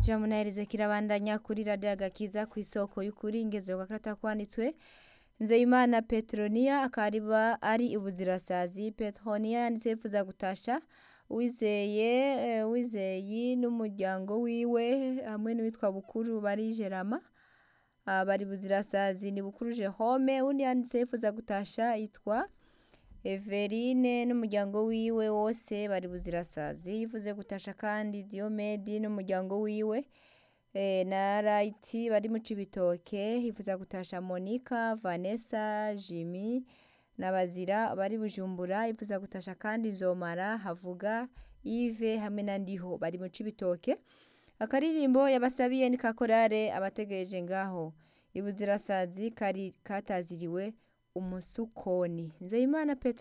kija munaherize kirabandanya kuri radiyo agakiza ku isoko y'ukuri ingezero gakarata kwanditswe nzeyimana petroniya akaba ari ibuzirasazi petroniya yanditse yifuza gutasha wizeye eh, wizeyi n'umuryango wiwe hamwe n'uwitwa bukuru bari jerama Ah, bari buzirasazi ni bukuru Jerome undi yanditse yifuza gutasha yitwa Everine n'umuryango wiwe wose bari buzirasazi yifuze gutasha kandi Diomedi n'umuryango wiwe eh, na Raiti bari mu Cibitoke yifuza gutasha Monica Vanessa Jimmy na Bazira bari Bujumbura yifuza gutasha kandi Zomara Havuga Yves hamwe na Ndiho bari mu Cibitoke akaririmbo yabasabiye ni kakorare abategereje ngaho ibuzirasazi kari kataziriwe umusukoni nzeyimana petero